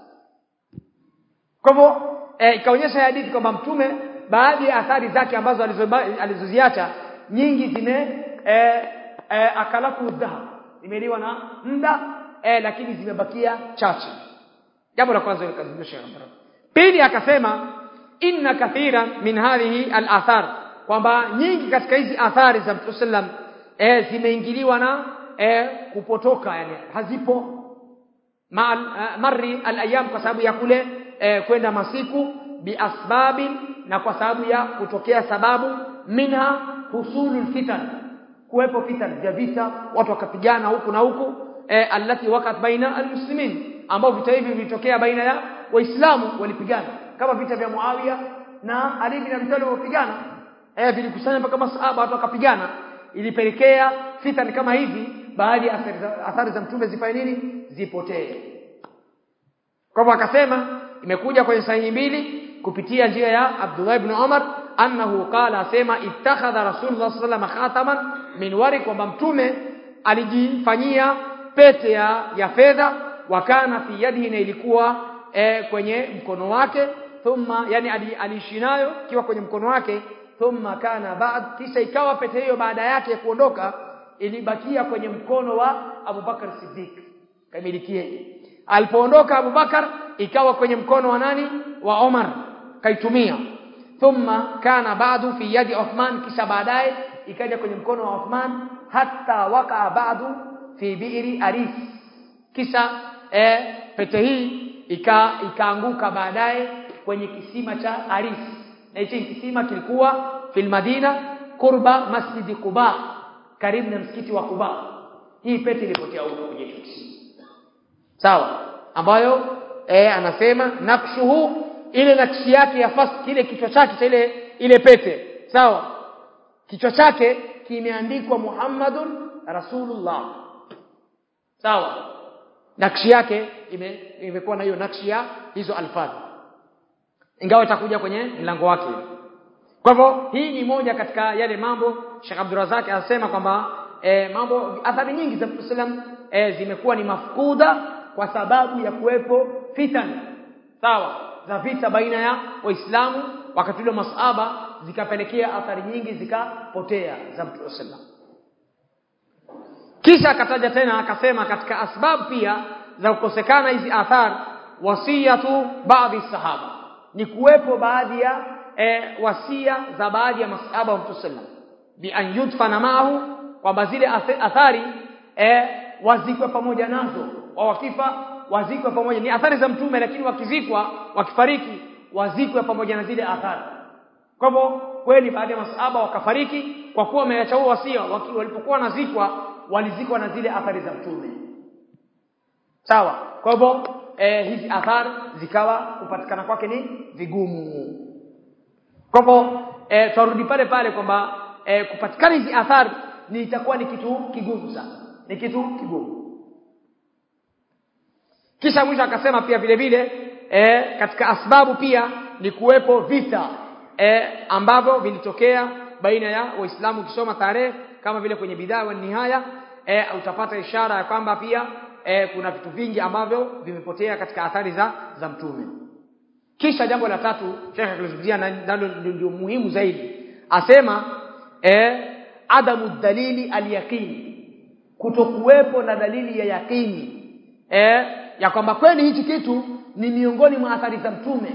kwa hivyo eh, ikaonyesha hadithi kwamba mtume baadhi ya athari zake ambazo alizoziacha nyingi zime eh, eh, akalaku dhahab imeliwa na muda eh, lakini zimebakia chache jambo la kwanza likazungusha pili akasema inna kathira min hadhihi al-athar kwamba nyingi katika hizi athari za Mtume sallam eh, zimeingiliwa na eh, kupotoka yani hazipo ma, uh, marri al-ayyam kwa sababu ya kule eh, kwenda masiku biasbabin na kwa sababu ya kutokea sababu minha husulul fitan kuwepo fitan vya vita watu wakapigana huku na huku eh, allati wakat baina almuslimin ambao vita hivi vilitokea baina ya waislamu walipigana kama vita vya Muawiya na Ali bin Abi Talib walipigana eh vilikusanya mpaka masahaba watu wakapigana ilipelekea fitan kama hivi baadhi ya athari za, athari za mtume zifanye nini zipotee kwa hivyo akasema imekuja kwenye sahihi mbili kupitia njia ya Abdullah ibn Umar annahu qala asema ittakhadha rasulullah sallallahu alaihi khataman min wari kwamba mtume alijifanyia pete ya, ya fedha wakana fi yadihi na ilikuwa e, kwenye mkono wake thumma yani aliishi nayo ikiwa kwenye mkono wake thumma kana baad kisha ikawa pete hiyo baada yake kuondoka ilibakia kwenye mkono wa Abu Bakar Siddiq kamilikie alipoondoka Abu Bakar ikawa kwenye mkono wa nani wa Omar kaitumia thumma kana ba'du fi yadi Uthman kisha baadaye ikaja kwenye mkono wa Uthman hatta waka ba'du fi bi'ri Aris kisha eh, pete hii ika ikaanguka baadaye kwenye kisima cha Aris na hichi kisima kilikuwa fil Madina kurba masjid Quba karibu na msikiti wa Quba hii pete ilipotea huko kwenye kisima sawa ambayo eh, anasema nakshuhu ile nakshi yake ya fas kile kichwa chake cha ile ile pete sawa kichwa chake kimeandikwa Muhammadun Rasulullah sawa nakshi yake ime, imekuwa na hiyo nakshi ya hizo alfadhi ingawa itakuja kwenye mlango wake kwa hivyo hii ni moja katika yale mambo Sheikh Abdurrazak anasema kwamba e, mambo athari nyingi za Islam e, zimekuwa ni mafkuda kwa sababu ya kuwepo fitan sawa za vita baina ya waislamu wakati ule masahaba zikapelekea athari nyingi zikapotea za Mtume sallam kisha akataja tena akasema katika asbab pia za kukosekana hizi athar wasiyatu baadhi sahaba ni kuwepo baadhi ya e, wasia za baadhi ya masahaba wa Mtume sallam bi an yudfana maahu kwamba zile athari e, wazikwe pamoja nazo wa wakifa wazikwe pamoja ni athari za mtume lakini wakizikwa wakifariki wazikwe pamoja na zile athari kwa hivyo kweli baadhi ya masahaba wakafariki kwa kuwa wameacha huo wasia walipokuwa nazikwa walizikwa na zile athari za mtume sawa kwa hivyo eh, hizi athari zikawa kupatikana kwake ni vigumu kwa hivyo eh, tutarudi pale pale kwamba eh, kupatikana hizi athari ni itakuwa ni kitu kigumu sana ni kitu kigumu kisha mwisho akasema pia vile vile eh, katika asbabu pia ni kuwepo vita eh, ambavyo vilitokea baina ya waislamu ukisoma tarehe kama vile kwenye bidhaa wa nihaya e, utapata ishara ya kwamba pia e, kuna vitu vingi ambavyo vimepotea katika athari za za mtume kisha jambo la tatu Sheikh akilizungumzia nalo ndio muhimu zaidi asema e, adamu dalili alyaqini kutokuwepo na dalili ya yakini e, ya kwamba kweli hichi kitu ni miongoni mwa athari za mtume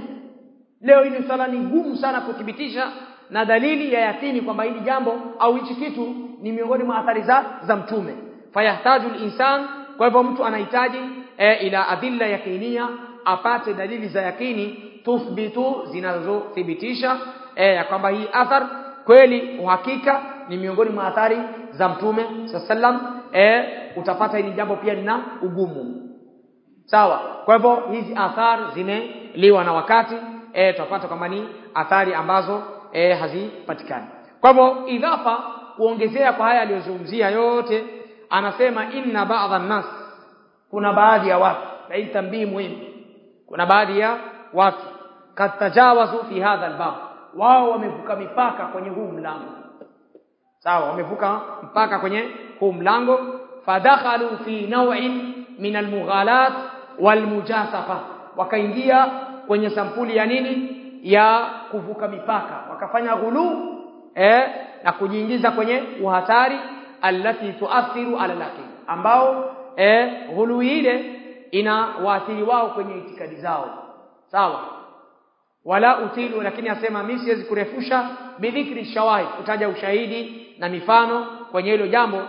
leo hili swala ni ngumu sana kuthibitisha na dalili ya yakini kwamba hili jambo au hichi kitu ni miongoni mwa athari za za mtume fayahtaju insan kwa hivyo mtu anahitaji e, ila adilla yakinia apate dalili za yakini tuthbitu zinazothibitisha e, ya kwamba hii athar kweli uhakika ni miongoni mwa athari za mtume sallam e, utapata hili jambo pia lina ugumu sawa kwa hivyo hizi athari zimeliwa na wakati e, tutapata kwamba ni athari ambazo e, hazipatikani kwa hivyo idhafa kuongezea kwa haya aliyozungumzia yote anasema inna ba'dha nas kuna baadhi ya watu na hii tambii muhimu kuna baadhi ya watu katajawazu fi hadha albab wao wamevuka mipaka kwenye huu mlango sawa wamevuka mpaka kwenye huu mlango fadakhalu fi naw'in min almughalat walmujasafa wakaingia kwenye sampuli ya nini ya kuvuka mipaka wakafanya ghulu eh na kujiingiza kwenye uhatari allati tuathiru ala lakini ambao eh ghulu ile ina waathiri wao kwenye itikadi zao sawa wala utilu lakini asema mimi siwezi kurefusha bidhikri shawahid kutaja ushahidi na mifano kwenye hilo jambo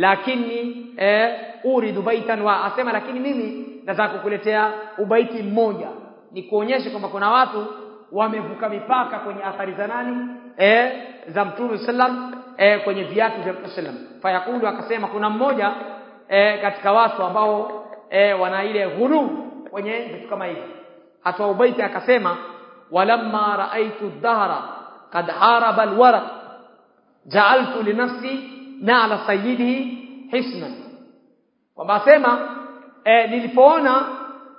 lakini eh, uridu baitan wa asema lakini mimi nataka kukuletea ubaiti mmoja ni kuonyesha kwamba kuna watu wamevuka mipaka kwenye athari za nani eh, za mtume sallam eh, kwenye viatu vya mtume sallam fayakulu akasema kuna mmoja eh, katika watu ambao eh, wana ile ghulu kwenye vitu kama hivi hatoa ubaiti akasema walamma raaitu dhahra kad haraba alwara ja'altu li nafsi na'la sayyidihi hisnan kwamba asema e, nilipoona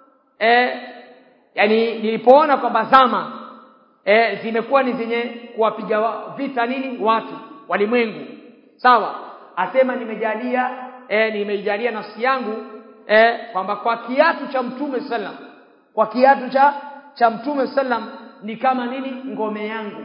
e, yani nilipoona kwamba zama e, zimekuwa ni zenye kuwapiga vita nini watu walimwengu sawa asema nimejalia e, nimeijalia nafsi yangu e, kwamba kwa kiatu cha mtume sallam kwa kiatu cha cha mtume sallam ni kama nini ngome yangu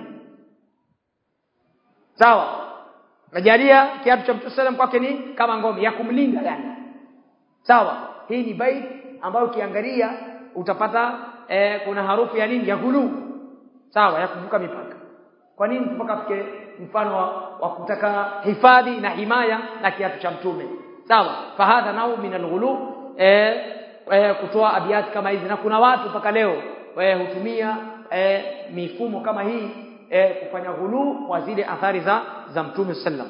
sawa najalia kiatu cha mtume sallam kwake ni kama ngome ya kumlinda yani sawa hii ni bait ambayo ukiangalia utapata eh, kuna harufu ya nini ya gulu sawa ya kuvuka mipaka kwa nini mpaka fike mfano wa, wa kutaka hifadhi na himaya na kiatu cha mtume sawa fahadha nau min alghulu eh, eh, kutoa abiyati kama hizi na kuna watu mpaka leo eh, hutumia eh, mifumo kama hii eh, kufanya ghulu kwa zile athari za za mtume sallam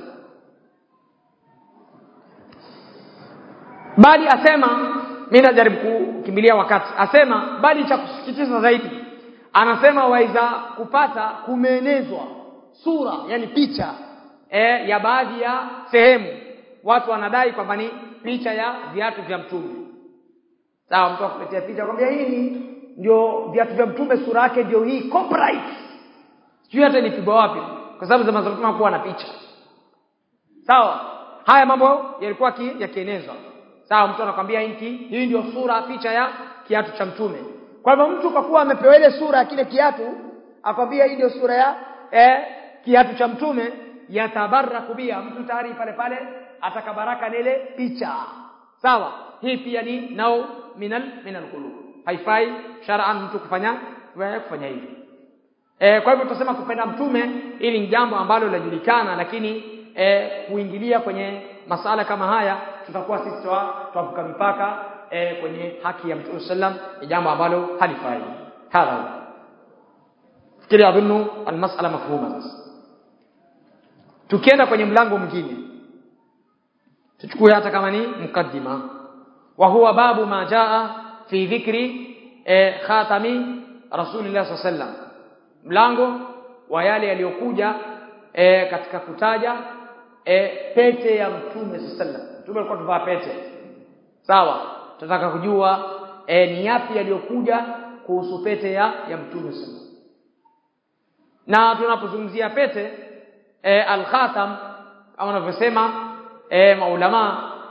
bali asema mimi najaribu kukimbilia wakati asema bali cha kusikitisha zaidi anasema waiza kupata kumeenezwa sura yani picha eh, ya baadhi ya sehemu watu wanadai kwamba ni picha ya viatu vya mtume sawa mtu akuletea picha kwambia hii ndio viatu vya mtume sura yake ndio hii copyright sijui hata nipigwa wapi kwa sababu zama zote kuwa na picha sawa haya mambo yalikuwa yakienezwa sawa mtu anakwambia hiki hii ndio sura picha ya kiatu cha mtume kwa hivyo mtu kwa kuwa amepewa ile sura ya kile kiatu akwambia hii ndio sura ya eh, kiatu cha mtume yatabaraku bia mtu tayari pale pale atakabaraka na ile picha sawa hii pia ni nao minal minal qulub haifai shar'an mtu kufanya kufanya hivi e, kwa hivyo tutasema kupenda mtume ili ni jambo ambalo linajulikana lakini e, kuingilia kwenye masala kama haya tutakuwa sisi twavuka mipaka e, kwenye haki ya mtume sallam ni jambo ambalo halifai hadha fikiri adhunnu almas'ala mafhuma sasa tukienda kwenye mlango mwingine tuchukue hata kama ni mukaddima wa huwa babu ma jaa fi dhikri e, khatami rasulillah sallam mlango wa yale yaliyokuja e, katika kutaja e, pete ya mtume sallam mtume alikuwa tuvaa pete sawa tunataka kujua e, ni yapi yaliyokuja kuhusu pete ya ya mtume sallam na tunapozungumzia pete e, al-khatam kama wanavyosema e, maulama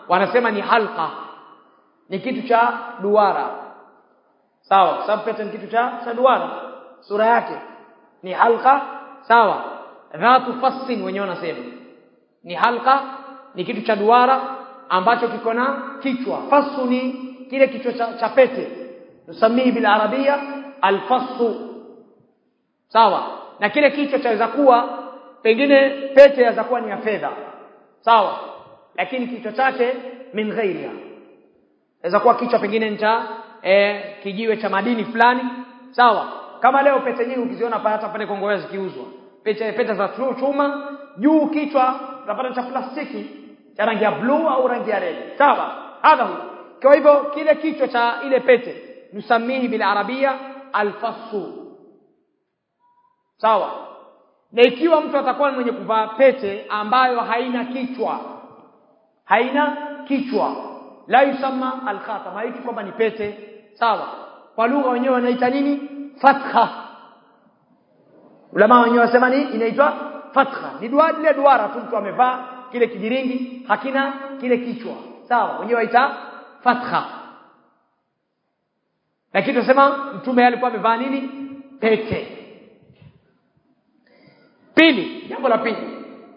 wanasema ni halqa ni kitu cha duara sawa kwa sababu pete ni kitu cha cha duara sura yake ni halqa sawa dhatu fassin wenyewe wanasema ni halqa ni kitu cha duara ambacho kiko na kichwa fasu ni kile kichwa cha, cha pete tusamii bil arabia alfasu sawa na kile kichwa chaweza kuwa pengine pete yaweza kuwa ni ya fedha sawa lakini kichwa chake min ghairiha inaweza kuwa kichwa pengine ni cha eh, kijiwe cha madini fulani sawa kama leo pete nyingi ukiziona pale hata pale Kongowea zikiuzwa pete pete za chuma juu kichwa unapata cha plastiki cha rangi ya blue au rangi ya red sawa hadha hu kwa hivyo kile kichwa cha ile pete nusamihi bil arabia alfasu sawa na ikiwa mtu atakuwa mwenye kuvaa pete ambayo haina kichwa haina kichwa la yusamma alkhatam haiti kwamba ni pete sawa kwa lugha wenyewe wanaita nini fatha ulama wenyewe wasema ni inaitwa fatha ni duara ile duara tu mtu amevaa kile kijiringi hakina kile kichwa sawa wenyewe waita fatha lakini tunasema mtume alikuwa amevaa nini pete pili jambo la pili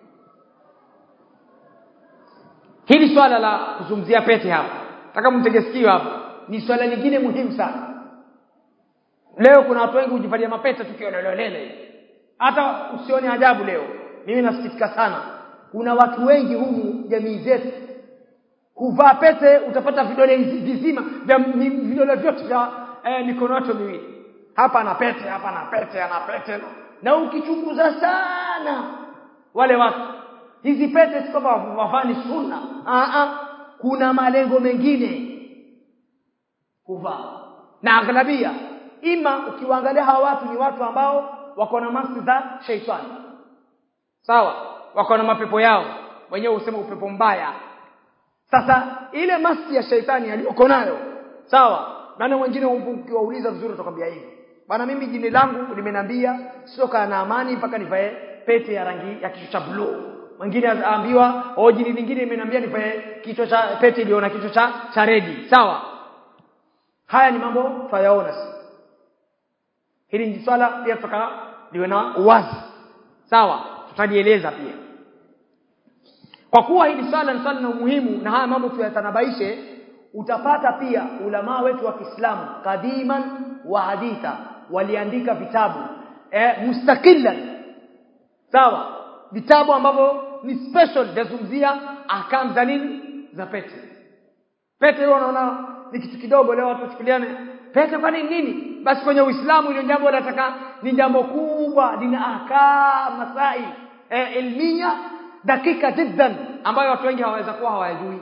hili swala la kuzungumzia pete hapa nataka mtege sikio hapa ni swala lingine muhimu sana leo kuna watu wengi hujivalia mapete tukiolelelele hata usione ajabu leo mimi nasikitika sana kuna watu wengi humu jamii zetu huvaa pete utapata vidole vizima vya vidole vyote vya eh, mikono yote miwili hapa ana pete hapa ana pete ana pete na ukichunguza sana wale watu hizi pete si kwamba wafani sunna a kuna malengo mengine kuvaa na aghlabia ima ukiwaangalia hawa watu ni watu ambao wako na masi za sheitani sawa wako na mapepo yao wenyewe husema upepo mbaya sasa ile masi ya sheitani aliyoko nayo sawa maana wengine ukiwauliza vizuri utakwambia hivi bana mimi jini langu limeniambia sitoka na amani mpaka nivae pete ya rangi ya kichwa cha blue mwingine aambiwa oh jini lingine imeniambia nivae kichwa cha pete iliyo na kichwa cha cha redi sawa haya ni mambo twayaona hili ni swala pia tutaka liwe na uwazi sawa tutalieleza pia kwa kuwa hili swala ni swala na umuhimu na haya mambo tuyatanabaishe utapata pia ulamaa wetu wa Kiislamu kadiman wa haditha waliandika vitabu eh, mustaqilan sawa vitabu ambavyo ni special vyazungumzia ahkam za nini za pete pete hiyo unaona ni kitu kidogo leo watu wachukuliane pete kwa nini nini basi kwenye Uislamu ile jambo nataka ni jambo kubwa lina ahkam masail eh, ilmia dakika jiddan ambayo watu wengi hawaweza kuwa hawajui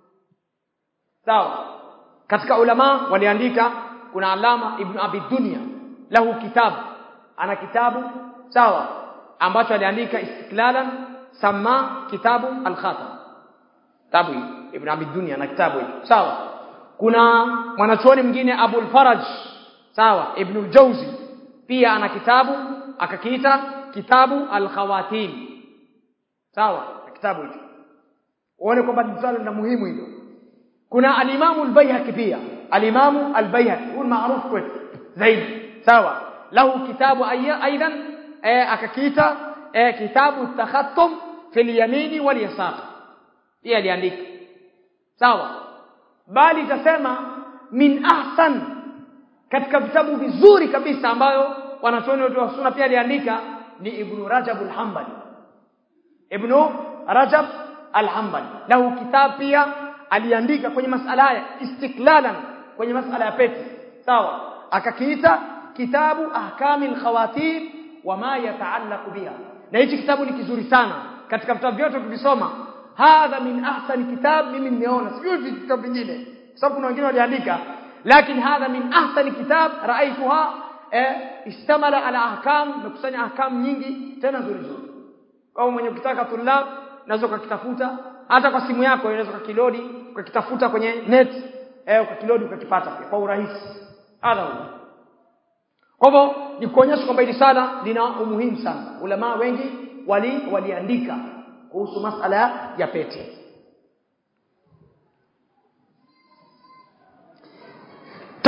sawa katika ulama waliandika kuna alama ibn abi dunya lahu kitabu ana kitabu sawa ambacho aliandika istiklalan sama kitabu al-khatam kitabu ibn abi dunya na kitabu hiki sawa kuna mwanachuoni mwingine abul faraj sawa ibn al-jawzi pia ana kitabu akakiita kitabu al-khawatim sawa kitabu hicho uone kwamba ni swala la muhimu hilo kuna alimamu al-Baihaqi pia alimamu al-Baihaqi huyu maarufu kwetu zaidi sawa lahu kitabu aidan eh, akakiita eh, kitabu takhattum fil yamini wal yasar pia aliandika sawa bali tasema min ahsan katika vitabu vizuri kabisa ambayo wanachuoni wetu wa sunna pia aliandika ni ibn Rajab al-Hanbali ibn Rajab al-Hanbali lahu kitabu pia aliandika kwenye masala haya istiklalan kwenye masala ya pete sawa akakiita kitabu ahkamil khawatim wama yataallaq biha na hichi kitabu ni kizuri sana katika vitabu vyote ukisoma hadha min ahsani kitab mimi nimeona sijui vitabu vingine sababu kuna wengine waliandika lakini hadha min ahsani kitab raaituha eh, istamala ala ahkam mekusanya ahkam nyingi tena nzuri nzuri kwa mwenye kutaka tulab naweza ukakitafuta hata kwa simu yako unaweza ukakilodi ukakitafuta kwenye net eh ukakilodi ukakipata kwa urahisi hadha kwa hivyo ni kuonyesha kwamba hili sana lina umuhimu sana ulama wengi wali waliandika kuhusu masala ya pete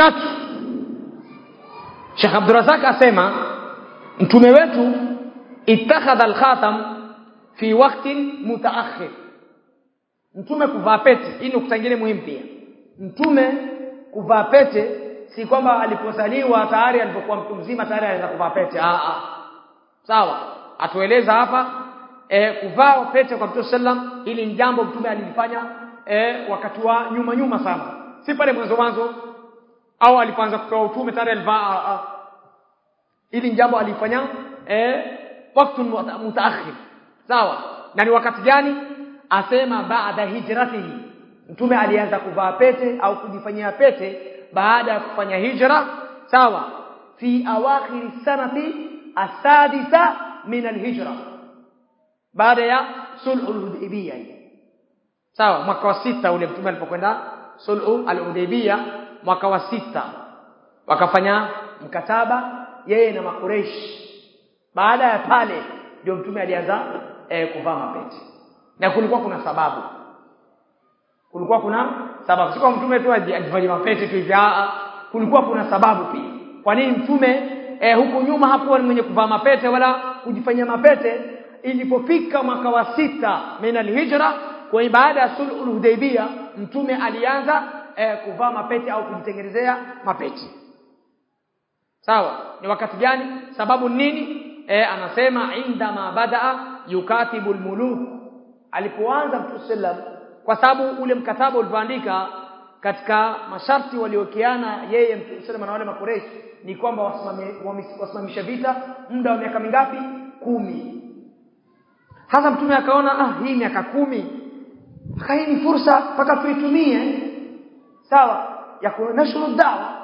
tatu Sheikh Abdurrazak asema mtume wetu ittakhadha al-khatam fi waqtin mutaakhir mtume kuvaa pete hii ni nukta nyingine muhimu pia mtume kuvaa pete si kwamba alipozaliwa tayari alipokuwa mtu mzima tayari anaweza kuvaa pete ah ah sawa atueleza hapa e, kuvaa pete kwa Mtume sallam ili ni jambo mtume alilifanya e, wakati wa nyuma nyuma sana si pale mwanzo mwanzo au alipoanza kupewa utume tayari alivaa ili ni jambo alifanya eh wakati mutaakhir sawa na ni wakati gani asema baada hijratihi mtume alianza kuvaa pete au kujifanyia pete baada ya kufanya hijra sawa fi awakhir sanati asadisa min alhijra baada ya sulhul hudaybiyah sawa mwaka wa sita ule mtume alipokwenda sulhu al-hudaybiyah mwaka wa sita wakafanya mkataba yeye na makureish baada ya pale ndio mtume alianza e, kuvaa mapete na kulikuwa kuna sababu kulikuwa kuna sababu sio mtume tu ajifanye mapete tu hivi kulikuwa kuna sababu pia kwa nini mtume e, huko nyuma hakuwa ni mwenye kuvaa mapete wala kujifanyia mapete ilipofika mwaka wa sita min alhijra kwa baada ya sulhul hudaybiyah mtume alianza e, kuvaa mapete au kujitengenezea mapete sawa ni wakati gani sababu nini e, anasema indama badaa yukatibu almuluk alipoanza mtume sallam kwa sababu ule mkataba ulivyoandika katika masharti waliokiana yeye mtume sallam na wale makoreshi ni kwamba wasimamisha vita muda wa miaka mingapi kumi hasa mtume akaona ah hii miaka kumi hii ni fursa mpaka tuitumie sawa ya kunashuru dawa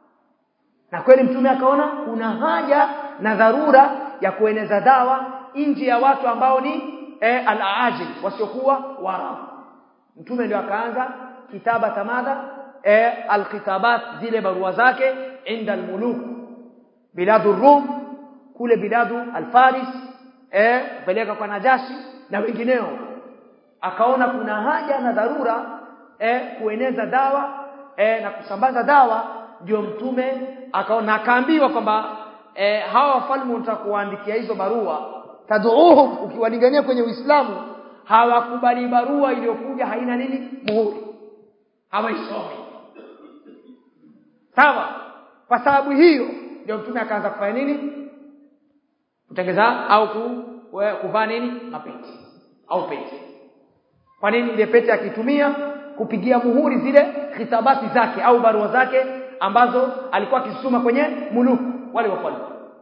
na kweli mtume akaona kuna haja na dharura ya kueneza dawa nje ya watu ambao ni e, al-aajil wasiokuwa warabu mtume ndio akaanza kitaba tamadha e, al-kitabat zile barua zake inda al-muluk biladu rum kule biladu al-faris eh peleka kwa najashi na wengineo akaona kuna haja na dharura eh kueneza dawa eh na kusambaza dawa ndio mtume akaona akaambiwa kwamba eh hawa wafalme watakuandikia hizo barua tad'uhum ukiwalingania kwenye Uislamu hawakubali barua iliyokuja haina nini muhuri hawaisomi sawa kwa sababu hiyo ndio mtume akaanza kufanya nini kutengeza au ku, kuvaa nini mapete au pete kwa nini ile pete akitumia kupigia muhuri zile khitabati zake au barua zake ambazo alikuwa akisoma kwenye muluku wale wafalme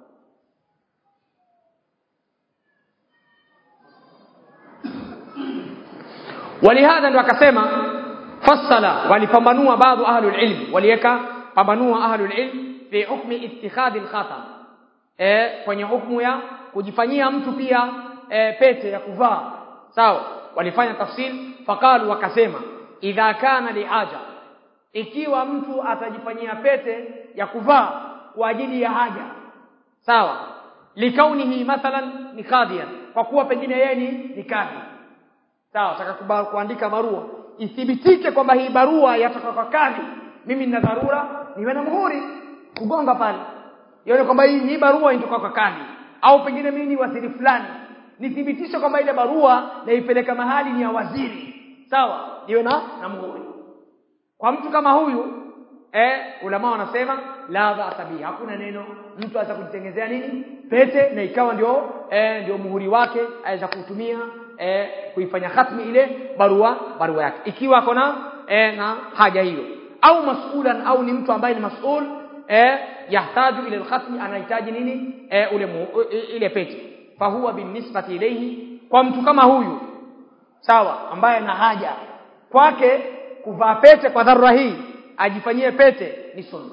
walihadha ndo akasema fassala walipambanua baadhi ahlul ilm waliweka pambanua ahlul ilm fi hukmi ittikhadhi al-khatam e, kwenye hukumu ya kujifanyia mtu pia e, pete ya kuvaa sawa walifanya tafsil faqalu wakasema idha kana lihaja ikiwa mtu atajifanyia pete ya kuvaa kwa ajili ya haja sawa likaunihi mathalan ni kadhian kwa kuwa pengine yeye ni ni kadhi sawa taka kuandika barua ithibitike kwamba hii barua yatoka kwa kadhi mimi nina dharura niwe na muhuri kugonga pale ione kwamba hii hii barua inatoka kwa kadhi au pengine mimi ni waziri fulani nithibitishe kwamba ile barua naipeleka mahali ni ya waziri sawa niwe na na muhuri kwa mtu kama huyu eh ulama wanasema la ba'sa bihi hakuna neno mtu aweza kujitengezea nini pete na ikawa ndio eh, ndio muhuri wake aweza kutumia eh, kuifanya khatmi ile barua barua yake ikiwa kona eh, na haja hiyo au masulan au ni mtu ambaye ni masul eh, yahtaju ila alkhatmi anahitaji nini eh, ule mu, ile pete fahuwa binisbati ilayhi kwa mtu kama huyu sawa ambaye ana haja kwake kuvaa pete kwa dharura hii ajifanyie pete ni sunna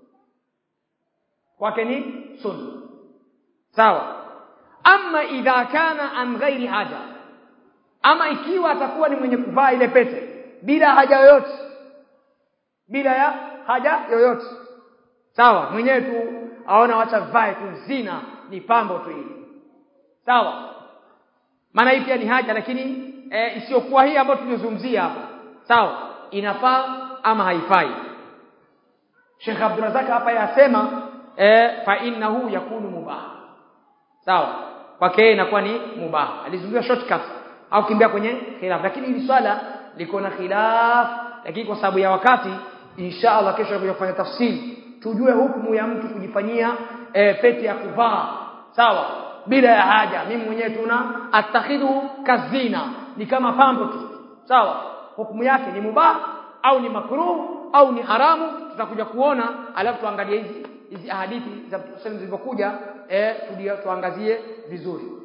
kwake ni sunna sawa ama idha kana an ghairi haja ama ikiwa atakuwa ni mwenye kuvaa ile pete bila haja yoyote bila ya haja yoyote sawa mwenyewe tu aona wacha vae tu zina ni pambo tu hili sawa maana hii pia ni haja lakini e, isiyokuwa hii ambayo tumezungumzia hapa sawa inafaa ama haifai Sheikh Abdurrazak hapa yasema eh, fa innahu yakunu mubah sawa kwake inakuwa ni mubah alizungumzia shortcut au kimbia kwenye khilaf lakini hili swala liko na khilaf lakini kwa sababu ya wakati insha Allah kesho tutakuja kufanya tafsiri tujue hukumu ya mtu kujifanyia e, pete ya kuvaa sawa bila ya haja mimi mwenyewe tuna atakhidu kazina ni kama pambo tu sawa hukumu yake ni mubah au ni makruh au ni haramu tutakuja kuona alafu tuangalie hizi hizi hadithi za Mtume zilizokuja eh tuangazie vizuri